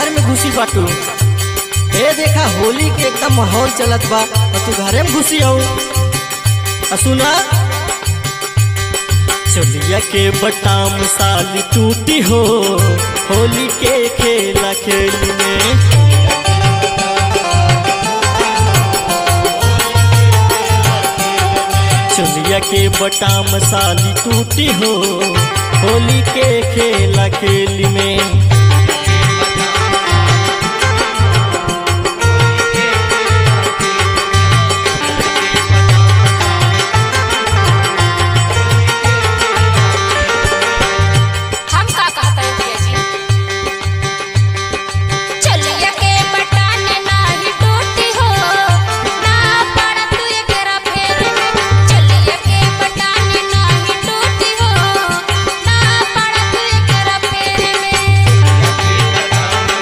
घर में घुसी बाटू ए देखा होली के एकदम माहौल चलत बा और तू घरे में घुसी आऊ आ सुना चलिया के बटाम साली टूटी हो होली के खेला खेल में चलिया के बटाम साली टूटी हो होली के खेला खेल में हम का कहता है भैया जी चलिया के बटन नाही टूटी हो ना पड़ तू एकरा फेर में चलिया के बटन नाही टूटी हो ना पड़ तू एकरा फेर में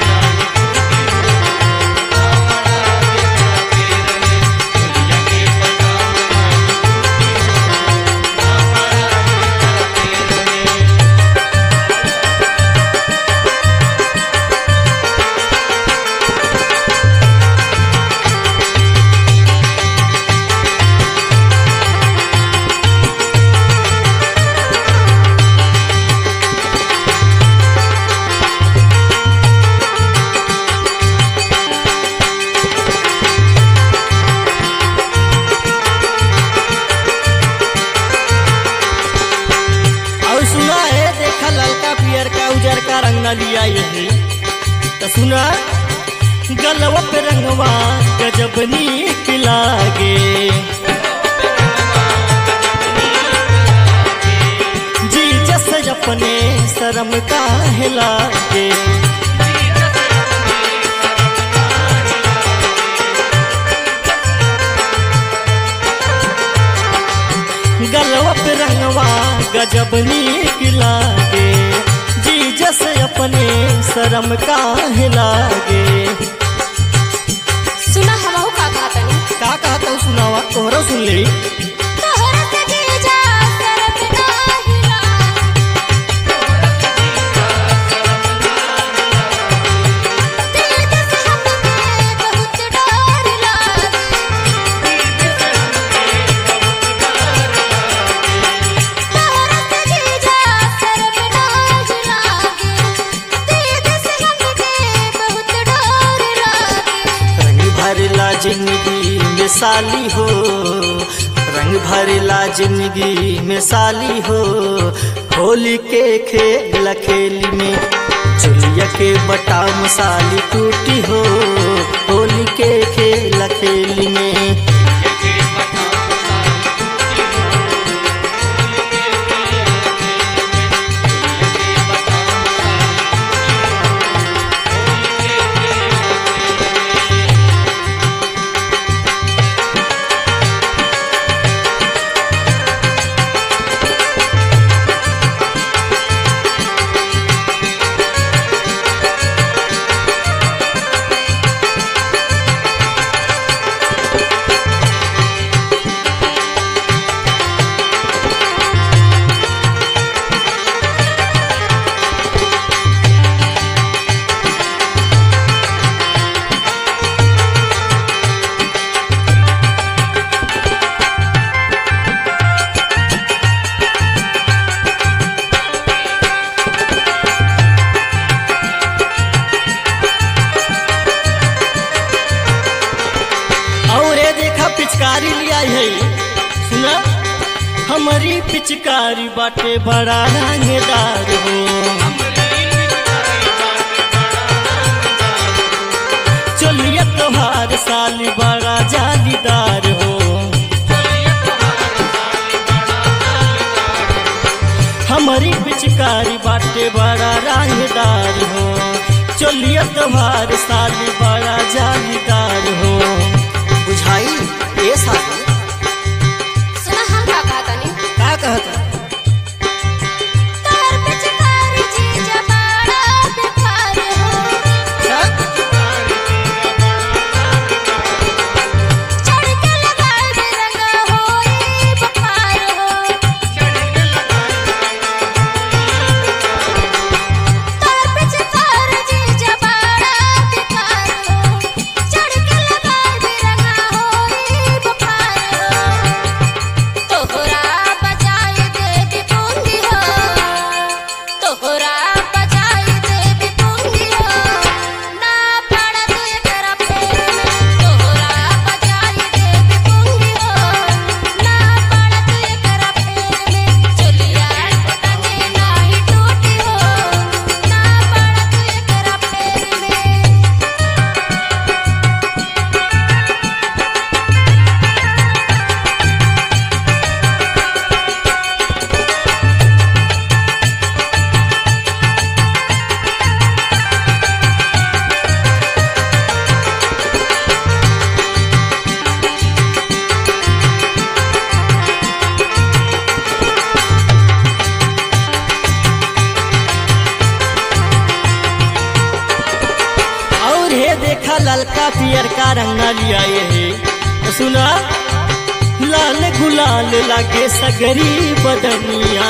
और सुना है देखा ललका पियर का उजर का रंग न लिया यही तो सुना गलवा पे रंगवा गजब नीक लागे जी जस अपने शर्म का लागे गलवा पे रंगवा गजब नीक लागे जी जस अपने शर्म का लागे सुना हमहू का कहता नहीं का कहता हूँ सुनावा तोहरो सुन ले तोहरा से जीजा सरफ नाही ला दिल से हमके बहुत डर लागे तोहरा से जीजा सरफ नाही लागे दिल से हमके बहुत डर लागे रंग भरला जिंदगी में साली हो रंग भरला जिंदगी में साली हो होली के खेल खेली में चुलिया के बटाम साली टूटी हो होली के खेल खेली में और ये देखा पिचकारी लिया है सुना हमारी पिचकारी बाटे बड़ा रंगदार हो चलिए तोहार साली बड़ा जालीदार हो हमारी पिचकारी बाटे बड़ा रंगदार हो चलिए तोहार साली बड़ा जालीदार हो बुझाई ये साली सुना हम का कहता नहीं का कहता तार पे चकार जीजा बड़ा बेकार हो चढ़ के लगाए रंगा होई बखार हो तार पे चकार जीजा बड़ा देखा ललका पियर का रंगा लिया ये तो सुना लाल गुलाल लागे सगरी बदनिया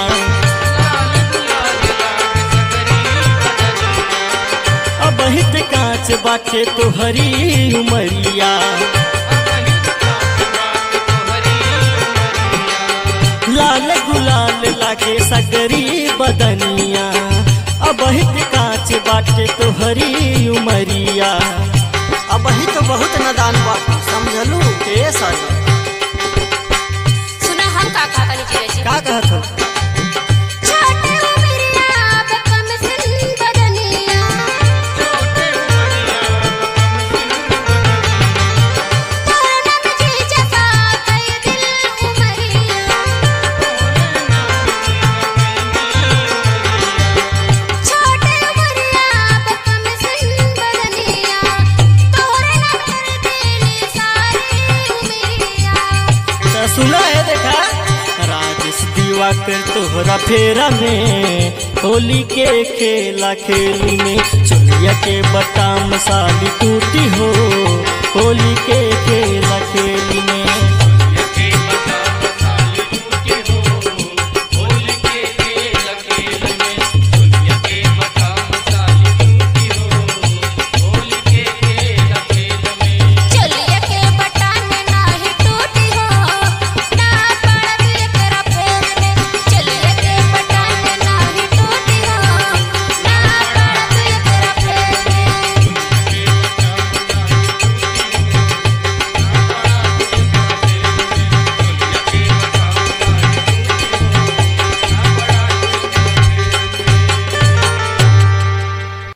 अब हित कांच बाटे तोहरी उमरिया लाल गुलाल लागे सगरी बदनिया अब हित कांच बाटे तोहरी उमरिया अब ही तो बहुत नदान बा समझलू के सर सुना हम का का कनी जीरे जी का कहत हो छोटे उमरिया बकम सिन बदनिया तोरना में जी जफा कई दिल उमरिया छोटे उमरिया बकम सिन बदनिया तोरना में दिल सारी उमरिया तो सुना है देखा राजेश दिवाकर तोहरा फेरा में होली के खेला खेल में चुलिया के बटाम साली टूटी हो